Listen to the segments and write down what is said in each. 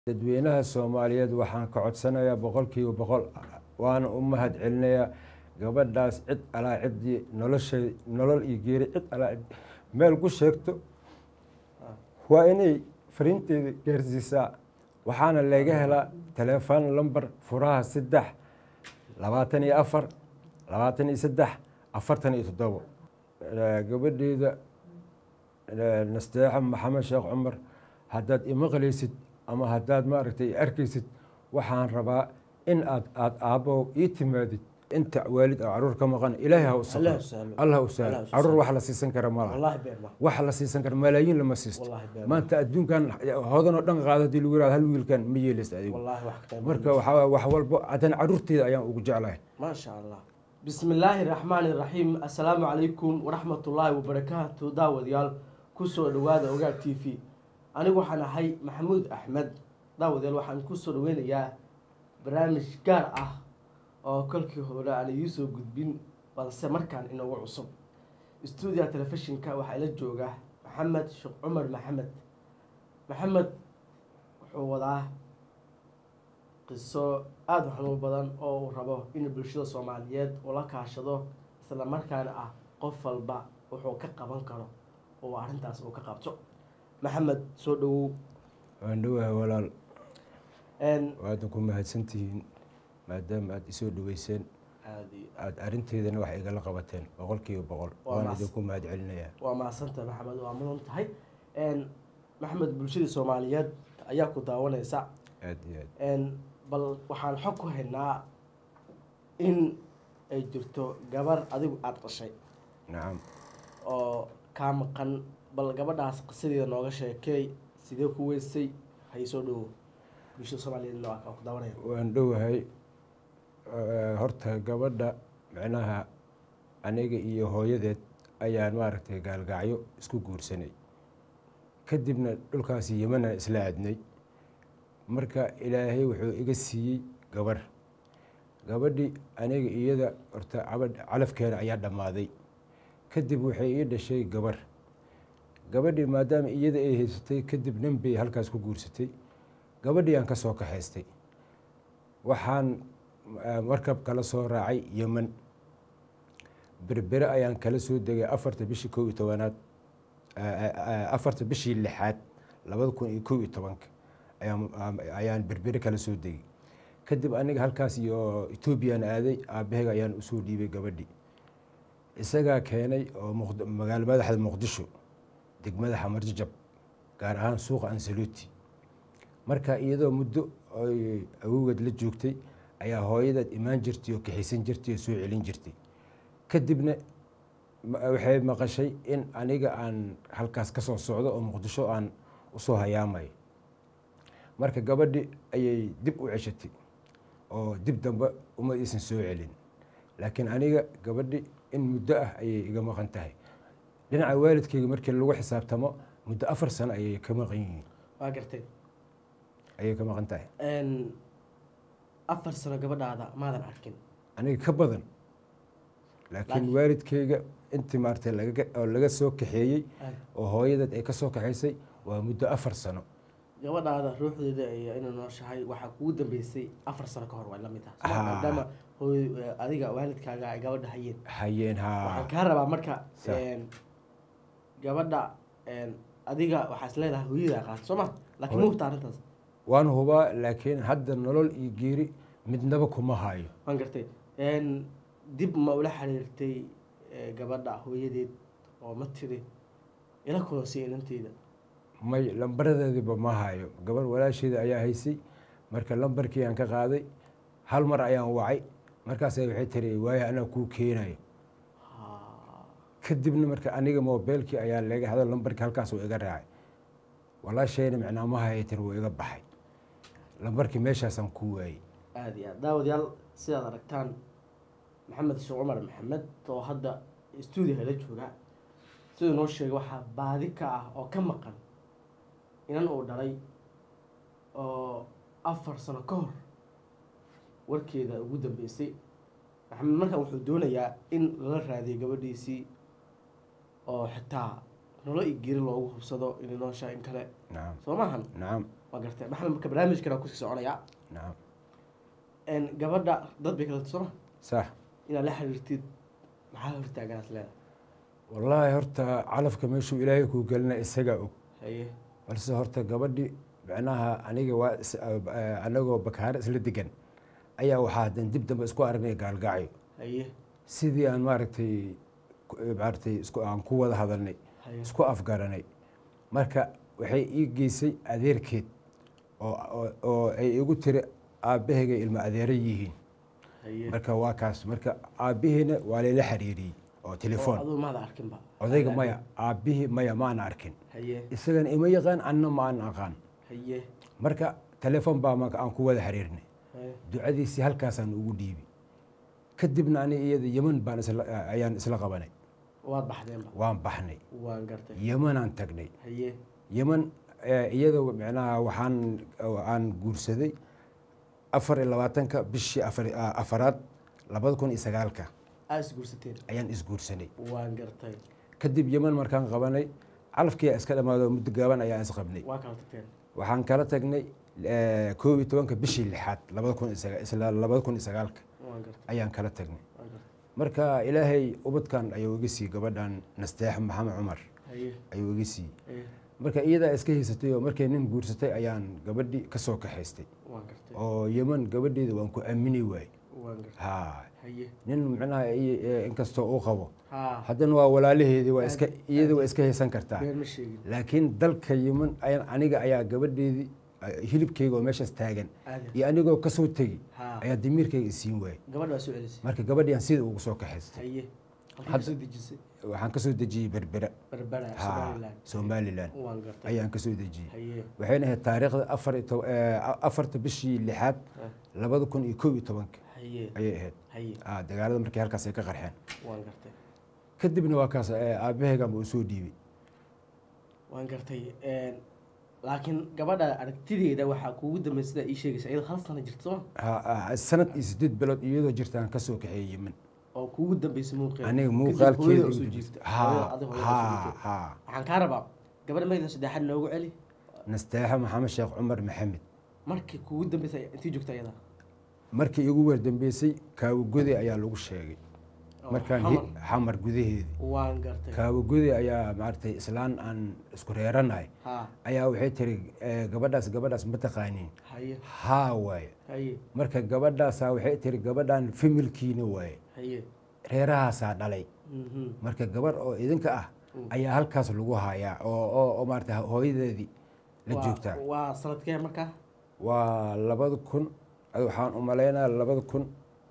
dadweynaha soomaaliyeed waxaan ka codsanayaa boqolkiiba boqol waana u mahad celinayaa gabadhaas cid alaa ciddii noloshay nolol iyo geeri cid alaa cid meel ku sheegto waa inay fariinteeda gaarsiisaa waxaana laga helaa teleefon lamber furaha saddex labaatan iyo afar labaatan iyo saddex afartan iyo toddobo gabadheeda nasteexa maxamed sheekh cumar haddaad imaqlaysid ama haddaad maaragtay arkaysid waxaan rabaa in aad aad aabbow ii timaadid inta waalid oo caruur ka maqan ilaahay ha u Allah saqo u sahlo. allah u sahlo Allah u caruur sahlo. wax la siisan kara malaha والله بين ما wax la siisan kara malaayiin lama siisto والله بين ما maanta adduunkan hodan oo dhan qaado hadii lagu yihahdo hal wiilkan ma yeelaysa adigu والله وحكي marka waxaa waye wax walbo haddana caruurteeda ayaan ugu jeclahay ما شاء الله بسم الله الرحمن الرحيم السلام عليكم ورحمة الله وبركاته داود يال كسو دوادا اوغا تي في أنا waxaan ahay maxamuud axmed daawadayaal waxaan kusoo dhaweynayaa barnaamij gaar ah oo kolkii hore aan idiisoo gudbin balse markaan inagu cusub stuudiga telefishinka waxaa ila jooga maxamed sheekh cumar maxamed maxamed wuxuu wadaa qiso aada u xanuun badan oo uu rabo in bulshada soomaaliyeed ula kaashado isla markaana ah qof walba wuxuu ka qaban karo oo arrintaas uu ka qabto maxamed soo dhawow waan dhowahay walaal n waadan ku mahadsantihiin maadaama aada isoo dhaweyseen aada iyo aada arrinteedana wax igala qabateen boqolkiiba boqol Waa waan mas- idinku mahad celinayaa waa mahadsantahay maxamed waa mudan tahay n maxamed bulshadii soomaaliyeed ayaa ku daawanaysa aada iyo aad n bal waxaan xog ku haynaa in ay jirto gabar adigu aada dhashay nacam oo kaa maqan bal gabadhaas qisadeeda nooga sheekeey sidee ku weysay hay soo dhowo bulshada soomaaliyeed waa kaa ku daawanaya waan dhowahay Eh, horta gabadha micnaha aniga iyo hooyadeed ayaan maaragtay gaalgacyo isku guursanay kadibna dhulkaasi yemanaan isla aadnay marka ilaahay wuxuu iga siiyey gabarh gabadhii aniga iyada horta cabadh calafkeeda ayaa dhammaaday kadib waxay ii dhashay gabarh gabadhii maadaama iyada ay haysatay kadib nin bay halkaas ku guursatay gabadhii aan ka soo kaxaystay waxaan eh, markab kala soo raacay yeman berbere ayaan kala soo degay afarta bishii kow iyo tobanaad eh, eh, eh, afarta bishii lixaad labada kun iyo kow iyo tobanka ayaan ayaan berbere kala soo degay kadib aniga halkaas iyo etoobiyaan aaday aabaheyga ayaan usoo dhiibay gabadhii isagaa keenay oo Muqd- magaalo madaxda muqdisho degmada xamarjajab gaar ahaan suuqa ansaluuti marka iyadoo muddo ay awowgeed la joogtay ayaa hooyadeed imaan jirtay oo kaxaysan jirtay oo soo celin jirtay kadibna ma- waxay maqashay in aniga aan halkaas ka soo socdo oo muqdisho aan usoo hayaamayo marka gabadhi ayay dib u ceshatay oo dib dambe uma iisan soo celin laakiin aniga gabadhi in muddo ah ayay iga maqan tahay dhinaca waalidkayga markii lagu xisaabtamo muddo afar sano ayay ka maqan yihiin waa gartay ayay ka maqan tahay n afar sano gabadhaada maadan arkin aniga ka badan laakiin Laakiin- waalidkayga intii maaragtay laga oo laga soo kaxeeyey Ay, oo hooyadeed ay ka soo kaxaysay waa muddo afar sano gabadhaada ruuxdeeda ay inay nooshahay waxaa kugu dambeysay afar sano ka hor waa la mid ah Ah. maadaama hooy adiga waalidkaaga ay gabadha hayeen hayeen haa waxaan kaa rabaa marka Sa- n gabadha n adiga waxaa is leedahay hooyadaa qaata soo ma laakiin Hooy- ma hubta arrintaas waan hubaa laakiin hadda nolol iyo geeri midnaba kuma hayo waan gartay n dib ma ula xiriirtay eh, gabadha hooyadeed oo ma tiri ila kulansiya inanteeda may lambaradeediba ma hayo gabar walaasheeda ayaa haysay marka lambarkii aan ka qaaday hal mar ayaan wacay markaasa waxay tiri waayo anaa kuu keenayo Ha. kadibna marka aniga mobeelkii ayaa laga hado lambarkii halkaas uu iga raacay walaashayna micnaa ma haya tiri wuu iga baxay lambarkii meeshaasaan ku waayey aada iyo aad daawadayaal sidaad aragtaan maxamed sheekh cumar maxamed oo hadda stuudiga la jooga siduu noo sheegay waxaa baadi ka ah oo ka maqan inan uu dhalay oo afar sano ka hor warkeeda ugu dambeysay maxamed markan wuxuu doonayaa in lala raadiyo gabadhiisii oo xitaa nolo iyo geeri loogu hubsado inay nooshahay in kale nacam soo maahan nacam waa gartay maxamed marka barnaamijkan kusii soconaya nacam Een, gabadha dad bay kala tusana sax inaad la xiriirtid maxaa hortaaganaas leedahay wallaahi horta calafka meeshuu ilaahay kuu gelina isagaa og haye balse horta gabadhi macnaha aniga waa is- eh, anagoo bakaare isla degan ayaa waxaa hadan dib dambe isku aragnay gaalgacyo haye sidii aan maaragtay ku- eh, maaragtay isku aan ku wada hadalnay haye isku afgaranay marka waxay ii geysay adeerkeed oo oo- oo ay igu tiri aabbahayga ilmo adeero yihiin haye marka waa kaas marka aabbihiina waa layla xiriiriyey oo telefoon aduu maada arkinba odayga maya aabbihii maya maana arkin haye isagana ima yaqaan anna ma aan aqaan haye marka telefoon baa marka aan ku wada xiriirnay haye ducadiisii halkaasaan ugu dhiibi kadibna ani iyada yeman baan isla ayaan isla qabanay waad baxdeenba waan baxnay waan gartay yemanaan tagnay haye yeman eh, iyada micnaha waxaan aan guursaday afar iyo labaatanka bishii afar ah, afaraad labada kun iyo sagaalka aa is guursateen ayaan isguursanay waan gartay kadib yeman markaan qabanay calafkii iska dhamaado muddo gaaban ayaan isqabnay waa kala tagteen waxaan kala tagnay eh, koob iyo tobanka bishii lixaad labada kun iyo saga- isla labada kun iyo sagaalka waan gartay ayaan kala tagnay waan gartay marka ilaahay ubadkan ayuu iga siiyey gabadhan nasteex maxamed cumar haye ayuu iga siiyey haye marka iyadaa iska haysatay oo markay nin guursatay ayaan gabadhii ka soo kaxaystay waan gartay oo yeman gabadheeda waan ku aamini waayey waan gartay ha haye nin micnaha i- eh, inkastoo uu qabo ha haddana waa walaalaheedii waa iska iyada waa iska haysan kartaa been ma sheegin laakiin dalka yeman ayaan aniga ayaa gabadheedii eh, hilibkayga oo meeshaas taagan aadan iyo anigoo kasoo tegi ha ayaa damiirkayga isiin waayey gabadha waa soo celisay marka gabadhii aan sida ugu soo kaxaystay haye halkii Hadda- kasoo dejisay waxaan kasoo dejiyey berbera berbera ha somaliland somalilan waan gartay ayaan kasoo dejiyey haye waxayna ahayd taariikhda afar iyo tob- eh, afarta bishii lixaad ha, labada kun iyo kow iyo tobanka haye ayay ahayd haye Ah, dagaalada markii halkaas ay ka qarxeen waan gartay kadibna waa kaas eh, aabahaygan buu soo dhiibay waan gartay Een, laakiin gabadha aragtideeda waxaa kuugu dambeysay sidaa ii sheegaysa iyadoo hal sano jirta sooma Ha- ah, sanad iyo sideed bilood iyadoo jirtaan kasoo kaxeeyey yemen oo kuugu dambeysay muuqeeda aniga Kadib muuqaalkeeda hooyada igu usoo dambeysay. jiifta ha hooyada adiga hooyada usoo ha jiifta. ha waxaan kaa rabaa gabadha magda saddexaad noogu celi nasteexa maxamed sheekh cumar maxamed markii kuugu dambeysay intii joogta iyada markii igu weerdambeysay kaawagode ayaa lagu sheegay Oo markaan xamar. hi- xamar gudaheedii waan gartay kaawagode ayaa maaragtay islaan aan isku reeranahay ha ayaa waxay tiri eh, gabadhaas gabadhaas ma taqaaniin haye haa waaye haye marka gabadhaasaa waxay tiri gabadhan familkiina waaye haye reerahaasaa dhalay mhm marka gabar oo idinka ah Mm. ayaa halkaas lagu hayaa oo oo oo maarata hooyadeedii la Waa- joogtaa waa sanadkee markaa waa labada kun adi waxaan u malaynaa labada kun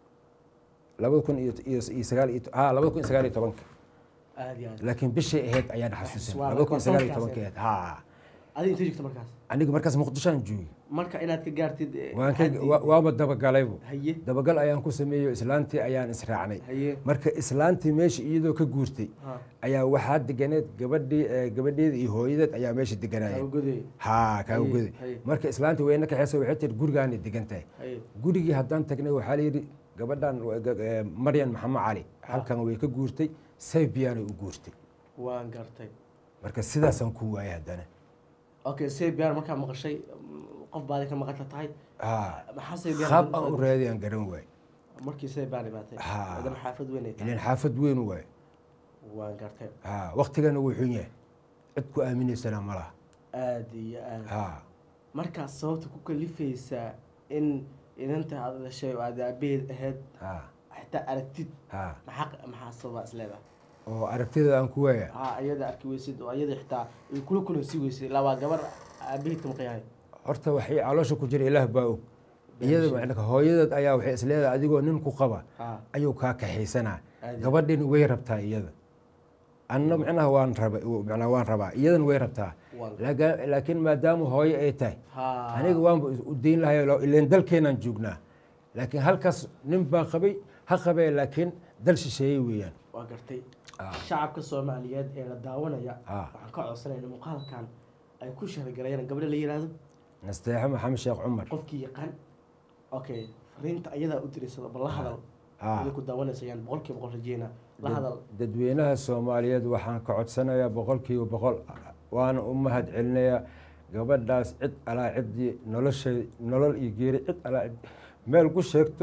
labada kun iyo iyo iyo sagaal iyo ha labada kun iyo sagaal iyo tobanka aad iyo aad laakiin bishay ahayd ayaan xasuusan Waa labada kun iyo sagaal iyo sanadkaas tobanka ahayd ha adiga intee joogta markaas aniga markaas muqdishoan joogay marka inaad ka gaartid eh, waan ka xaddii- wa- waaba dabagalaybu haye dabagal ayaan ku sameeyo islaantii ayaan israacnay haye marka islaantii meesha iyadoo ka guurtay ha ayaa waxaa deganeed gabadhii eh, gabadheeda iyo hooyadeed ayaa meesha deganaya awgoday haa kaaga Haye, godi haye. marka islaantii wayna kaxeysa waxay tiri gurigaanay degan tahay haye gurigii haddaan tagnay waxaa la yidhi gabadhan wa- ga- eh, maryan maxamed cali halkan way ka guurtay saybiyaanay u guurtay waan gartay marka sidaasaan ku waayay haddana okay sebian markaa maqashay mm, qof baadi ka maqanta tahay haa maxaa sebian qaab aan u raadiyaan garan waay markii sebian imaatay Ha. maadaama xaafad weyn ay tahay ilan xaafad weyn waay waan gartay haa waktigana wuu xun yahay cid ku aaminaysana ma laha aad iyo aad haa markaas sababta ku kalifaysaa in inanta aad dhashay oo aad aabaheed ahayd haa xitaa aragtid haa maxaa maxaa sababa isleedahay oo aragtida aan ku waaya ha iyada arki weysid oo iyada xitaa ay kula kulansi weysay ilaa waa gabar aabaheed kama qiyaanay horta waxay caloosha ku jira ilaah baa og iyada macnaka hooyadeed ayaa waxay isleedahay adigoo nin ku qaba ha ayuu kaa kaxaysanaa Aad. gabadhin way rabtaa iyada anna macnaha waan raba macnaha waan rabaa iyadana way rabtaa waan Laaga- laakiin maadaama hooyo ay tahay ha aniga waanba u dayn lahay ileen dalkeenaan joognaa laakiin halkaas nin baa qabay ha qabee laakiin dal shisheeye weeyaan waa gartay Ah. shacabka soomaaliyeed ee la daawanaya Ah. waxaan ka codsanayna muuqaalkan ay ku shargalayaan gabadha la yiraahdo nasteexe maxamed sheekh cumar qofkii yaqaan okay fariinta ayadaa u diraysada bal la hadal Ah. idinku daawanaysayaan boqolkiiba boqol rajeynaa la hadal dadweynaha soomaaliyeed waxaan ka codsanayaa boqolkiiba boqol waana u mahad celinayaa gabadhaas cid alaa ciddii noloshay nolol iyo geeri cid alaa cid meel ku sheegto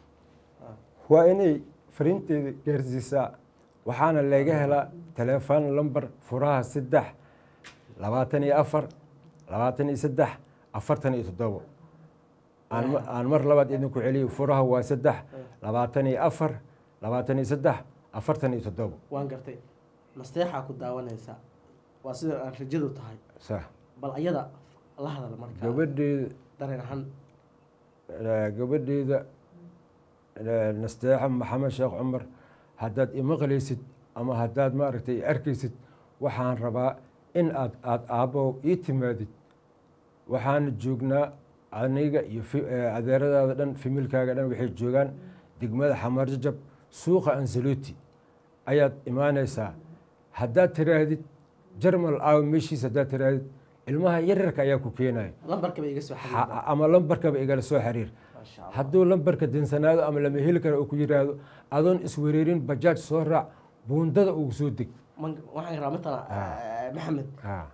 waa inay fariinteeda gaarsiisaa waxaana laga helaa teleefon lamber furaha saddex labaatan iyo afar labaatan iyo saddex afartan iyo toddobo aan ma- aan mar labaad idinku celiyo furaha waa saddex labaatan iyo afar labaatan iyo saddex afartan iyo toddobo waan gartay nasteexaa ku daawanaysaa waa sida aan rajadu tahay sax bal ayada la hadal marka gabadheeda dareen ahaan eh, gabadheeda eh, nasteexa maxamed sheekh cumar haddaad imaqlaysid ama haddaad maaragtay arkaysid waxaan rabaa in aad aad aabbow ii timaadid waxaana joognaa aniga iyo fi- eh, adeeradaada dhan familkaaga dhan waxay joogaan degmada xamarjajab suuqa ansaloti ayaad imaanaysaa haddaad tiraahdid jarmal aaw meeshiis haddaad tiraahdid ilmaha yaryarka ayaa ku keenaya lambarka bay iga soo xiriirtaa Ha- ama lambarkaba igala soo xiriir maasha allah hadduu lambarka dinsanaado ama lama heli karo oo ku yidhaahdo adoon iswereerin bajaaj soo raac buundada ugu soo deg Man- waxaan rabaa matala eh, maxamed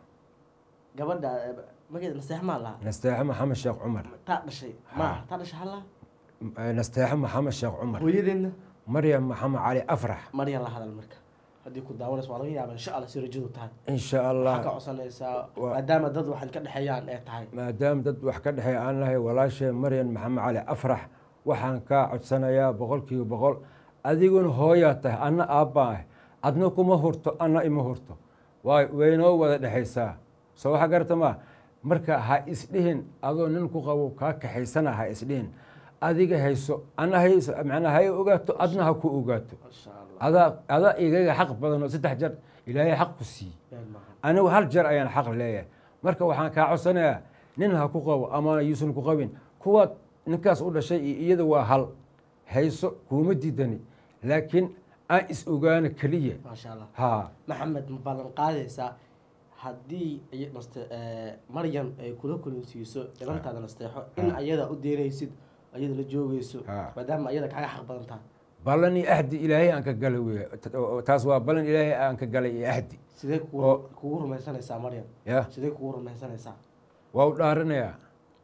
gabadha eh, magaceeda nasteex maa lahaa nasteexe maxamed sheekh cumar taa dhashay ma taa dhashay halla Eh, nasteexe maxamed sheekh cumar hooyadeedna maryam maxamed cali afrax maryan la hadal marka haddii ku daawanayso waa laga yaaba insha allah si rajadu tahay insha waxaa ka allah codsanaysaa Waa- maadaama dad waxaan ka dhexeeyaan ee tahay maadaama dad wax ka dhexeeya aan lahay walaashee maryan maxamed cali afrax waxaan kaa codsanayaa boqolkiiba boqol adiguna hooyaa tahay anna aabbaa ah adna kuma hurto anna ima hurto waay waynoo wada dhexaysaa soo waxa garata maa marka ha isdhihin adoo nin ku qabo kaa kaxaysana ha isdhihin adiga hayso anna hayso macnaa hay ogaato adna ha ku ogaato masha allah adaa adaa igaga xaq badan oo saddex jeer ilaahay xaq ku siiyey been maaha anigu hal jeer ayaan xaq leeyahay marka waxaan kaa codsanayaa nin ha ku qabo amaana yuusan ku qabin kuwaad ninkaas u dhashay iyo iyada waa hal hayso kuuma diidani laakiin aan is ogaano keliya maasha allah ha maxamed ma ballan qaadaysaa haddii ay- naste- eh, maryan ay kula kulansiiso ilantaada nasteexo in ayada u deynaysid ayada la joogayso Ha. maadaama ayada kaaga xaq badan tahay ballan iyo ahdi ilaahay aan ka galay wey taas waa ballan ilaahay aan ka galay iyo ahdi sidee Oo. kugu kugu rumaysanaysaa maryan ya sidee kugu rumaysanaysaa waa u dhaaranayaa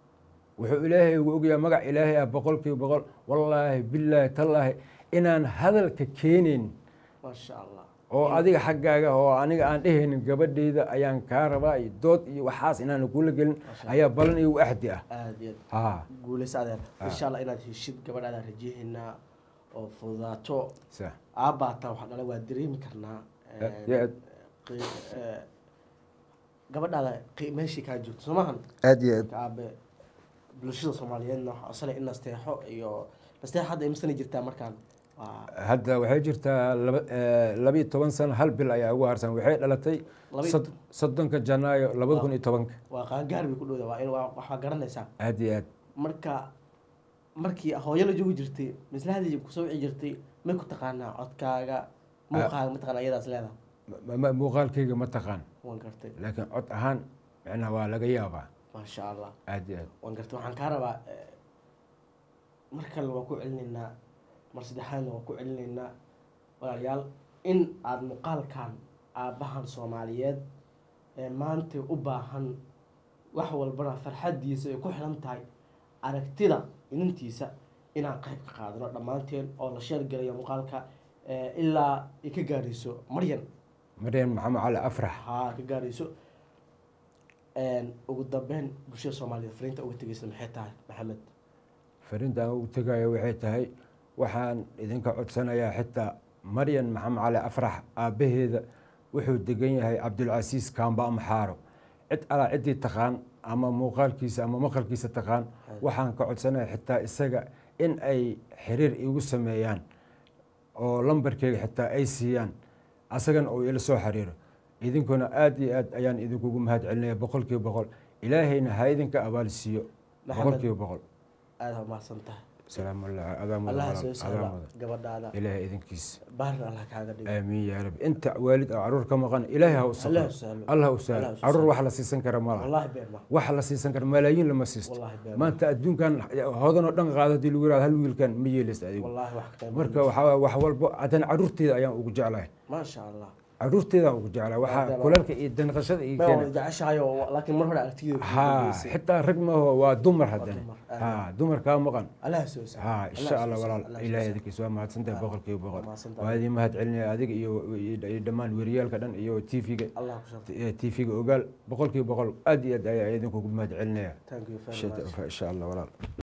wuxuu ilaahay ugu ogyahay magac ilaahay ah boqolkiiba boqol wallaahi billaahi tallaahi inaan hadalka keenayn maasha allah oo adiga xaggaaga oo aniga aan dhehaynin gabadheyda ayaan kaa rabaa iyo dood iyo waxaas inaan kula gelin ayaa balan iyo axdi ah aada iyo aad ha guulaysa adeer insha allah inaad heshid gabadhaadaan rajeehaynaa oo fududaato sa aabbaataa waxaa dhala waa dareemi karnaa Aad iyo aad. qi- eh, gabadhaada qi- meeshii kaa joogto soo maahan aad iyo aad aabe bulshada soomaaliyeedna waxaa codsanaya in nasteexo iyo nasteexo hadda imisana jirtaa markaan waa hadda waxay jirtaa laba eh, labiyo toban sano hal bil ayaa ugu harsan waxay dhalatay Labiyo sod- soddonka janaayo labada kun iyo tobanka waa qaangaar bay ku dhowda waa in waa- waxaa garanaysaa aad iyo aad marka markii hooyo la joogi jirtay maslahadii kusoo wici jirtay may ku taqaanaa codkaaga muuqaaga mataqaana iyadaas leedaha Ma- ma- muuqaalkayga ma taqaan waan gartay laakiin cod ahaan macnaha waa laga yaabaa maasha allah aad iyo aad waan gartay waxaan kaa rabaa eh, mar kale waan ku celinaynaa mar saddexaadna waan ku celinaynaa walaalayaal in aada muuqaalkan aabbahan soomaaliyeed ee maanta u baahan wax walbana farxaddiisa ay ku xiran tahay aragtida inantiisa inaan qayb ka qaadano dhammaanteen oo la sheergalayo muuqaalka eh, ilaa ay ka gaarayso maryan maryan maxamed cali afrax haa ka gaarayso ugu dambeyn bulshada soomaaliyeed fariinta uga tegeysa maxay tahay maxamed fariinta aan ugu tegayo waxay tahay waxaan idinka codsanayaa xitaa maryan maxamed cali afrax aabbaheeda wuxuu degan yahay cabdulcasiis kaamba amaxaaro cid alaa ciddii taqaan ama muuqaalkiisa ama maqalkiisa taqaan waxaan ka codsanaya xitaa isaga in ay xiriir igu sameeyaan oo lambarkeyga xitaa ay siiyaan asagana uu ila soo xiriiro idinkuna aad iyo aad ayaan idinkugu mahad celinaya boqol kiiba boqol ilaahayna ha idinka abaal siiyo Maxamed. boqol kiiba boqol aada umahadsan tahay salaamu allah adaa mudan allaha walaal, soo adaa sahla mudan gabadhaada ilaahay idinkiisa baarna allah kaaga dhigo aamiin yaa rabbi inta waalid oo caruur ka maqan ilaahay ha u allah saqo sahlo allah u sahlo Allah u caruur sahlo. wax la siisan kara malaha wallahi been ma wax la siisan kara malaayiin lama siisto wallahi been ma maanta adduunkan hodan oo dhan qaado hadii lagu yihahdo hal wiilkan ma yeelaysa adigu wallahi wax ka marka waxaa waaye wax walbo haddana caruurteeda ayaan ugu jeclahay ma sha allah caruurteedaan ugu jeclahay waxaa Maadaama- kulalka iyo danqashada iyo ma keena wada jeceshahay oo laakiin mar hore aragtigeeda ku ha dambeysay. xitaa rag maaho waa dumar haddana dumar, ha dumar kaa maqan allah soo sahla ha Allah insha soo allah sahla, walaal Allah soo ilaahay sahla. idinkiisa waa mahadsantahay Ah, boqolkiiba boqol waa mahadsantahay. waa idin mahad celinaya adiga iyo iyo dhammaan weriyaalka dhan iyo tvga allah ku sharfay tvga ogaal boqolkiiba boqol aad iyo aad ayaa idinkugu mahad celinaya thank you very much insha allah walaal